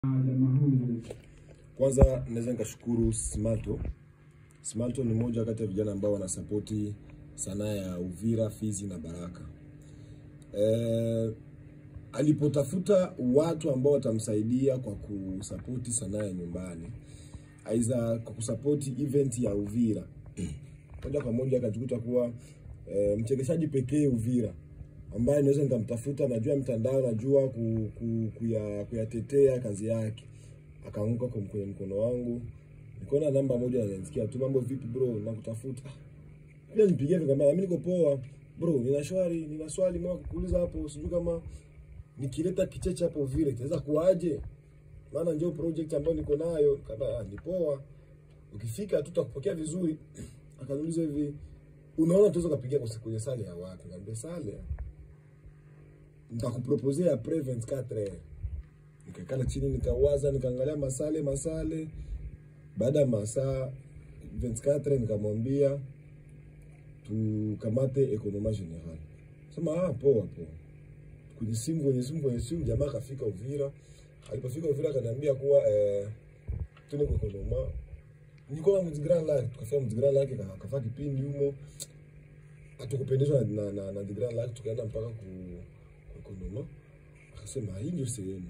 jamaa huyu Kwanza naweza nikashukuru Smalto. Smalto ni moja kati ya vijana ambao wanasapoti sanaa ya Uvira, Fizi na Baraka. E, alipotafuta watu ambao watamsaidia kwa kusapoti sanaa ya nyumbani, aidha kwa kusapoti event ya Uvira, moja kwa moja akajikuta kuwa e, mchekeshaji pekee Uvira ambaye naweza nikamtafuta, najua mtandao, najua ku, ku, kuya, kuyatetea kazi yake akaanguka kwa kwenye mkono wangu, nikaona namba moja ananisikia tu, mambo vipi bro, nakutafuta. Pia nipigia nikamwambia mimi niko poa bro, nina shwari, nina swali moja kukuuliza hapo, sijui kama nikileta kicheche hapo vile itaweza kuaje? Maana ndio project ambayo niko nayo. Kama ah, ni poa, ukifika tutakupokea vizuri. Akaniuliza hivi, unaona tuweza kupigia kwa kwenye sale ya wapi? Nikamwambia sale nitakuproposea après 24 heures nikakala chini nikawaza nikaangalia masale masale baada ya masaa 24 nikamwambia tukamate ekonoma general sema ah poa poa kwenye simu kwenye simu kwenye simu jamaa akafika Uvira alipofika Uvira akaniambia kuwa eh, tune kwa ekonoma niko na mzigrand lake tukafika mzigrand lake akafaa kipindi humo hatukupendezwa na na, na mzigrand lake tukaenda mpaka ku ku ekonoma akasema hii ndio sehemu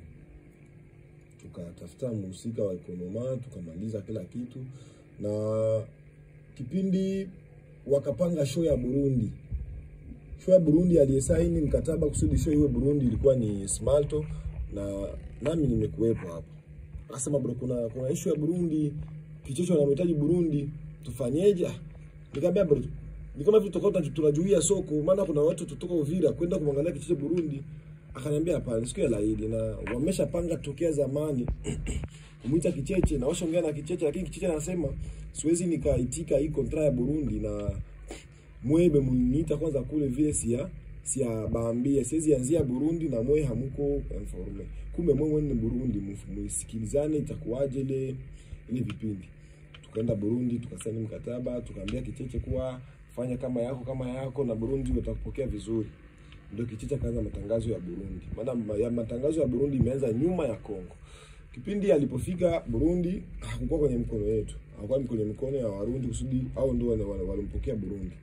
tukatafuta mhusika wa ekonoma tukamaliza kila kitu, na kipindi wakapanga show ya Burundi. Show ya Burundi aliyesaini mkataba kusudi show iwe Burundi ilikuwa ni Smalto na nami nimekuwepo hapo. Akasema bro, kuna kuna issue ya Burundi, kichocho anamhitaji Burundi, tufanyeje? Ah, Nikamwambia bro, ni kama vile tutakuwa tunajuia soko, maana kuna watu tutoka Uvira kwenda kumwangalia kichocho Burundi. Akaniambia hapana, siku ya laidi na wameshapanga tokea zamani kumwita Kicheche na washaongea na Kicheche, lakini Kicheche anasema siwezi nikaitika hii kontra ya Burundi na mwebe mniita kwanza kule vile sia sia baambia siwezi anzia Burundi na mwe hamuko informe. Kumbe mwe ni Burundi, musikilizane itakuwaje ile ile vipindi. Tukaenda Burundi tukasaini mkataba, tukaambia Kicheche kuwa fanya kama yako kama yako na Burundi watakupokea vizuri ndio Kicheche akaanza matangazo ya Burundi. Maana ya matangazo ya Burundi imeanza nyuma ya Kongo. Kipindi alipofika Burundi hakukuwa kwenye mkono yetu, hakuwa kwenye mikono ya Warundi kusudi au ndio wale walimpokea Burundi.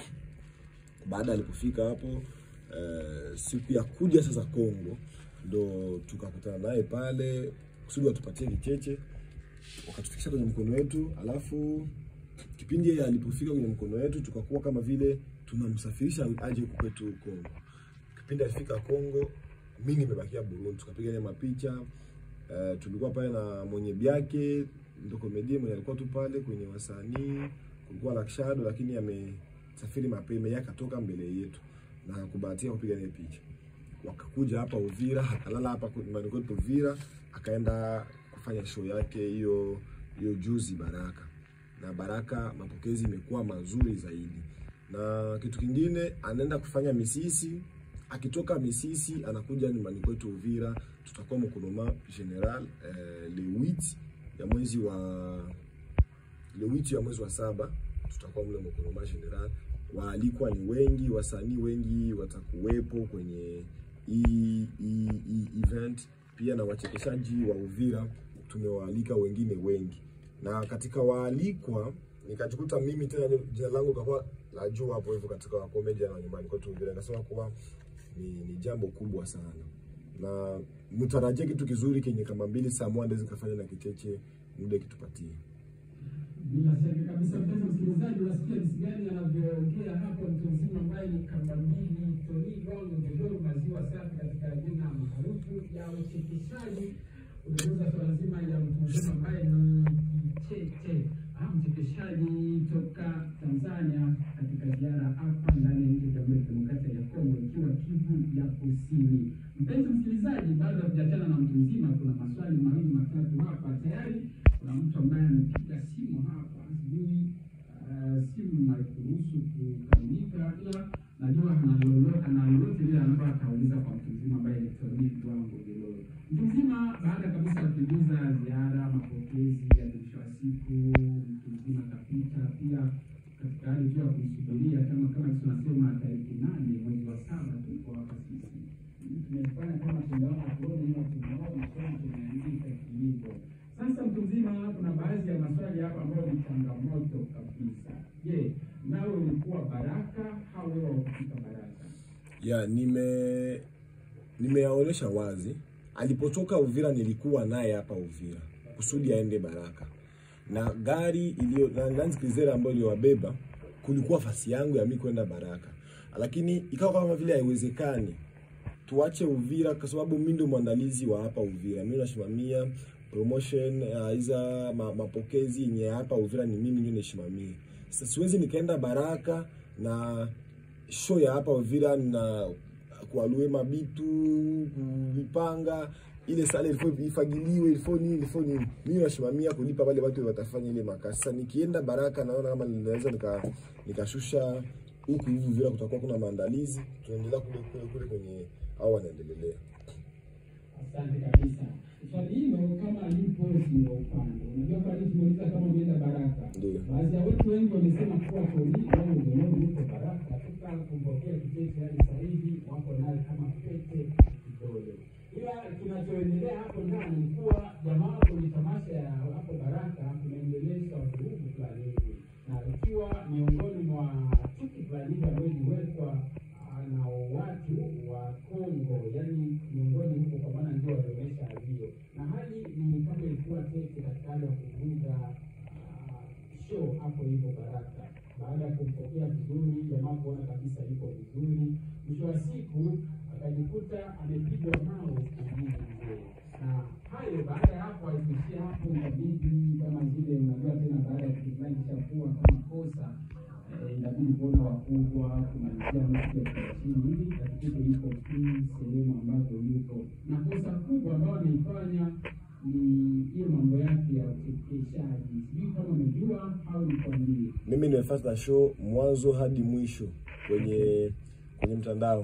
Baada alipofika hapo uh, siku ya kuja sasa Kongo ndo tukakutana naye pale kusudi watupatie Kicheche, wakatufikisha kwenye mkono wetu, alafu kipindi yeye alipofika kwenye mkono wetu tukakuwa kama vile tunamsafirisha aje huku kwetu Kongo. Kipindi alifika Kongo, mimi nimebakia Burundi, tukapiga naye mapicha uh, tulikuwa pale na mwenye byake ndo komedie mwenye alikuwa tu pale kwenye wasanii, kulikuwa Lakshado lakini amesafiri mapema, yeye akatoka mbele yetu na hakubahatika kupiga naye picha. Wakakuja hapa Uvira, akalala hapa nyumbani kwetu Uvira, akaenda kufanya show yake hiyo hiyo juzi Baraka, na Baraka mapokezi imekuwa mazuri zaidi na kitu kingine anaenda kufanya misisi. Akitoka misisi anakuja nyumbani kwetu Uvira, tutakuwa mkonoma general eh, le 8 ya mwezi wa le 8 ya mwezi wa saba tutakuwa mle mkonoma general. Waalikwa ni wengi, wasanii wengi watakuwepo kwenye hii hii event, pia na wachekeshaji wa Uvira tumewaalika wengine wengi, na katika waalikwa nikajikuta mimi tena jina langu kakuwa la juu hapo hivyo katika comedian wa nyumbani kwetu Uvira. Nikasema kuwa ni, ni jambo kubwa sana na mtarajie kitu kizuri kenye kama mbili saa moja ndezi kafanya na Kicheche muda kitupatie. bila shaka kabisa, mpenzi msikilizaji, unasikia jinsi gani anavyoongea hapo mtu mzima ambaye ni kamba mbili Tony Gongo Godoro maziwa safi katika jina maarufu ya uchekeshaji. Unaweza swala zima ya mtu mzima ambaye ni Kicheche au mchekeshaji toka Tanzania katika ziara hapa ndani ya nchi ya Jamhuri ya Kidemokrasia ya Kongo ikiwa Kivu ya Kusini. Mpenzi msikilizaji, baada ya kuachana na mtu mzima, kuna maswali mawili matatu hapa tayari. Kuna mtu ambaye amepiga simu hapa, sijui uh, simu haikuruhusu kukamilika, ila najua ana lolote ana lolote lile ambayo atauliza kwa mtu mzima ambaye ni Tony Lwango Gelolo. Mtu mzima baada kabisa ya kujuza ziara, mapokezi ya mwisho wa siku, mtu mzima kapita pia katika hali tu ya kumsubiria kama kama tunasema tarehe nane mwezi wa saba tulikuwa hapa sisi tumefanya kama tunaona kuona ila tunaona kama tumeandika ni changamoto kabisa. Je, nawe ulikuwa baraka au wewe hukufika baraka? ya nime nimeyaonesha wazi alipotoka Uvira nilikuwa naye hapa Uvira kusudi aende Baraka na gari iliyo na Land Cruiser ambayo iliyowabeba kulikuwa fasi yangu ya mimi kwenda Baraka, lakini ikawa kama vile haiwezekani tuache Uvira kwa sababu mimi ndio mwandalizi wa hapa Uvira. Mimi nasimamia promotion uh, iza ma, mapokezi yenye hapa Uvira ni mimi ndio nasimamia. Sasa siwezi nikaenda Baraka na show ya hapa Uvira na kualue mabitu vipanga ile sala ilifo ifagiliwe ilifo nini ilifo nini. Mimi nasimamia kulipa wale watu watafanya ile makasi. Sasa nikienda Baraka naona kama ninaweza nika nikashusha huku hivi Uvira kutakuwa kuna maandalizi, tunaendelea kule kule kule kwenye au wanaendelea. Asante kabisa. Swali hilo kama lipo sio upande. Unajua kwa nini tumeuliza kama umeenda Baraka? Ndio. Baadhi ya wetu wengi wamesema kuwa Tony wao ndio yuko Baraka katika kumpokea kitete hadi sasa hivi wako naye kama pete kidole. Ila kinachoendelea hapo ndani ni kuwa jamaa kwenye tamasha ya hapo Baraka kunaendelezwa vurugu fulani hivi, na ikiwa miongoni mwa chuki fulani hivi ambayo iliwekwa ah, na watu wa Kongo, yani miongoni huko, kwa maana ndio walionyesha hali hiyo, na hali ni kama ilikuwa tete katika hali ya kuvunja ah, show hapo hivyo Baraka, baada ya kumpokea vizuri, jamaa kuona kabisa yuko vizuri, mwisho wa siku akajikuta amepigwa mawe kujini mzee. Na hayo baada ya hapo alikuishia hapo, inabidi kama zile, unajua tena, baada ya kitu fulani kishakuwa kama kosa eh, inabidi kuona wakubwa kumalizia mtu ya chini hivi katikito yuko free sehemu ambazo yuko na kosa kubwa ambayo ameifanya ni hiyo mambo yake ya uchekeshaji. Sijui kama umejua au ni kwa nini. Mimi nimefuata show mwanzo hadi mwisho kwenye kwenye mtandao.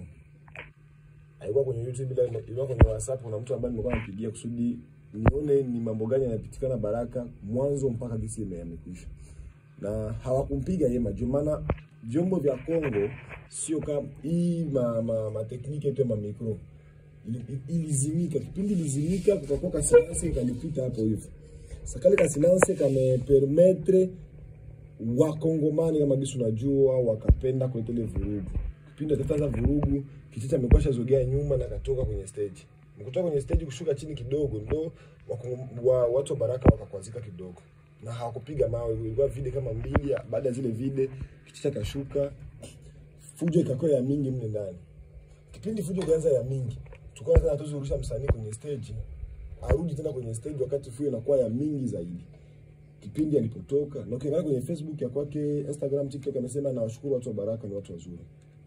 Haikuwa kwenye YouTube bila ilikuwa kwenye WhatsApp kuna mtu ambaye nilikuwa nampigia kusudi nione ni mambo gani yanapitikana Baraka mwanzo mpaka gisi ime- yamekwisha. Na hawakumpiga yema juu maana vyombo vya Kongo sio kama hii ma, ma, ma tekniki yetu ya ma micro Ili- ilizimika kipindi ilizimika kukakuwa kasilance kalipita hapo hivyo. Sasa kale kasilance kamepermetre wakongomani kama gisi unajua wakapenda kuleta ile vurugu kipindi atataza vurugu kitita amekuwa shazogea nyuma na katoka kwenye stage mkutoka kwenye stage kushuka chini kidogo ndo wakongo- wa, watu wa baraka wakakwazika kidogo na hawakupiga mawe ilikuwa vide kama mbili baada ya zile vide kitita kashuka fujo ikakuwa ya mingi mle ndani kipindi fujo ikaanza ya mingi tukawa tena tuzurusha msanii kwenye stage arudi tena kwenye stage wakati fujo inakuwa ya mingi zaidi kipindi alipotoka na ukiangalia kwenye Facebook ya kwake, Instagram, TikTok amesema nawashukuru watu wa Baraka, ni watu wazuri.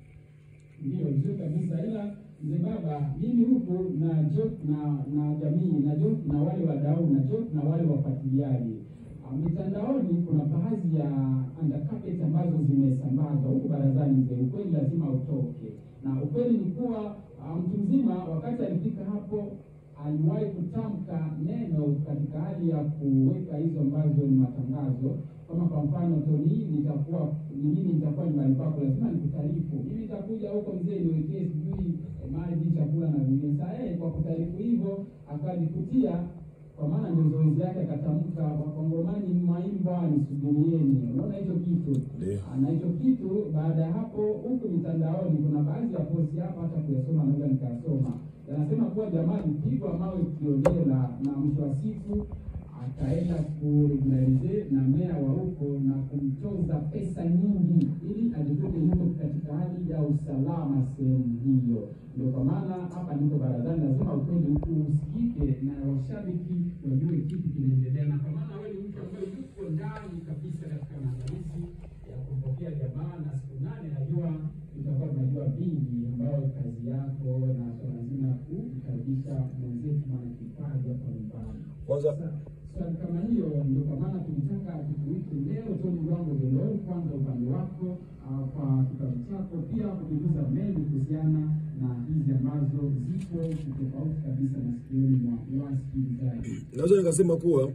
Ndio vizuri kabisa, ila mzee baba, mimi huku na joke na na jamii na joke na wale wadau na joke na wale wafuatiliaji Ah, mitandaoni, kuna baadhi ya undercarpet ambazo zimesambazwa huku barazani. Mzee, ukweli lazima utoke, na ukweli ni kuwa ah, mtu mzima wakati alifika hapo aliwahi kutamka neno katika hali ya kuweka hizo ambazo ni matangazo kama kwa mfano Tony, nitakuwa ni mimi nitakuwa nyumbani kwako, lazima nikutaarifu. Mimi nitakuja huko mzee, niwekee sijui eh, maji, chakula na vingine. Sasa yeye kwa kutaarifu hivyo akajikutia, kwa maana ndio zoezi yake, akatamka wakongomani mwaimba nisubirieni. Unaona hicho kitu Ndio. na hicho kitu. Baada ya hapo, huku mitandaoni kuna baadhi ya posti hapa, hata kuyasoma naweza nikayasoma, yanasema kuwa jamaa alipigwa mawe kiolela na mwisho wa siku akaenda kuregularize na meya wa huko na kumtoza pesa nyingi ili ajikute yuko katika hali ya usalama sehemu hiyo. Ndio kwa maana hapa niko barazani, lazima ukweli huku usikike na washabiki wajue kitu kinaendelea, na kwa maana wewe ni mtu ambaye yuko ndani kabisa katika maandalizi ya kumpokea jamaa, na siku nane najua tutakuwa tunajua vingi ambayo kazi yako na swala zima ya kukaribisha mwenzetu mwana kipaji hapa nyumbani. Kwanza Sasa swali kama hiyo ndio kwa maana tulitaka tukuite leo Tony Lwango Lelo, kwanza upande wako ah, kwa kitabu chako, pia kujuliza mengi kuhusiana na hizi ambazo zipo tofauti kabisa na sikioni mwa wasikilizaji. naweza nikasema kuwa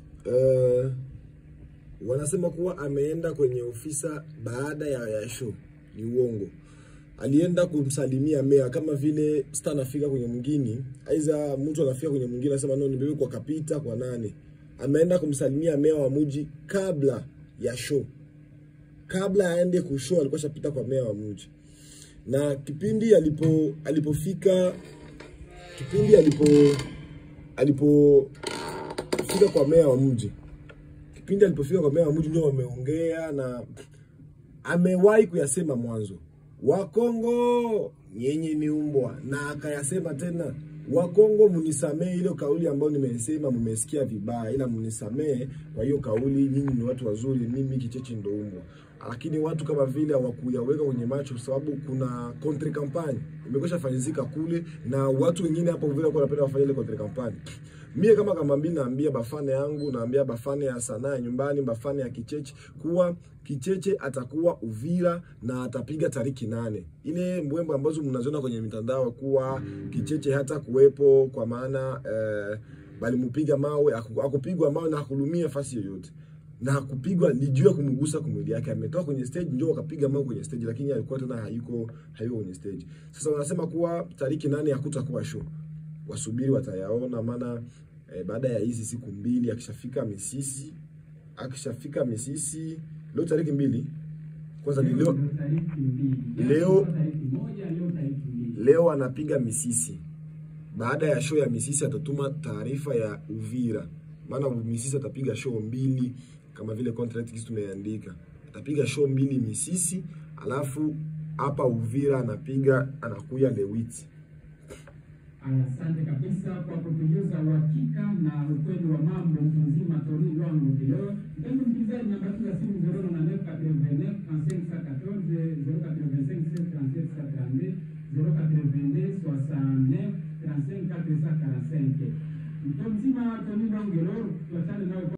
eh, wanasema kuwa ameenda kwenye ofisa baada ya, ya show. Ni uongo. Alienda kumsalimia meya kama vile star anafika kwenye mwingine, aiza mtu anafika kwenye mwingine anasema no, nibebe kwa kapita kwa nane. ameenda kumsalimia meya wa mji kabla ya show kabla aende kushow alikuwa shapita kwa meya wa mji na kipindi alipo alipofika kipindi alipo alipofika kwa meya wa mji kipindi alipofika kwa meya wa mji ndio wameongea na amewahi kuyasema mwanzo wakongo nyenye ni umbwa na akayasema tena wakongo munisamee ile kauli ambayo nimesema mmesikia vibaya ila munisamee kwa hiyo kauli nyinyi ni watu wazuri mimi kicheche ndo umbwa lakini watu kama vile hawakuyaweka kwenye macho kwa sababu kuna contre campagne imekwisha fanyizika kule na watu wengine hapo vile kwa wanapenda wafanye ile contre campagne mie kama kama mbili naambia bafane yangu naambia bafane ya sanaa ya nyumbani bafane ya kicheche kuwa kicheche atakuwa uvira na atapiga tariki nane ile mbwembo ambazo mnaziona kwenye mitandao kuwa kicheche hata kuwepo kwa maana eh, balimupiga mawe haku- hakupigwa mawe na hakulumia fasi yoyote na hakupigwa lijua kumgusa kumwili yake ametoka kwenye stage ndio wakapiga mawe kwenye stage lakini alikuwa tena hayuko hayuko kwenye stage sasa wanasema kuwa tariki nane hakutakuwa show wasubiri watayaona maana eh, baada ya hizi siku mbili akishafika misisi akishafika misisi leo tariki mbili kwanza ni leo Ndio tariki mbili. Leo- tariki moja, leo tariki mbili. leo anapiga misisi baada ya show ya misisi atatuma taarifa ya uvira maana misisi atapiga show mbili kama vile contract kisi tumeandika atapiga show mbili misisi alafu hapa uvira anapiga anakuya lewiti Asante kabisa kwa kutujuza uhakika na ukweli wa mambo mtu mzima Tori Lwangu Kileo. Mpenzi msikilizaji, namba yetu ya simu 099 89 35 14 085 37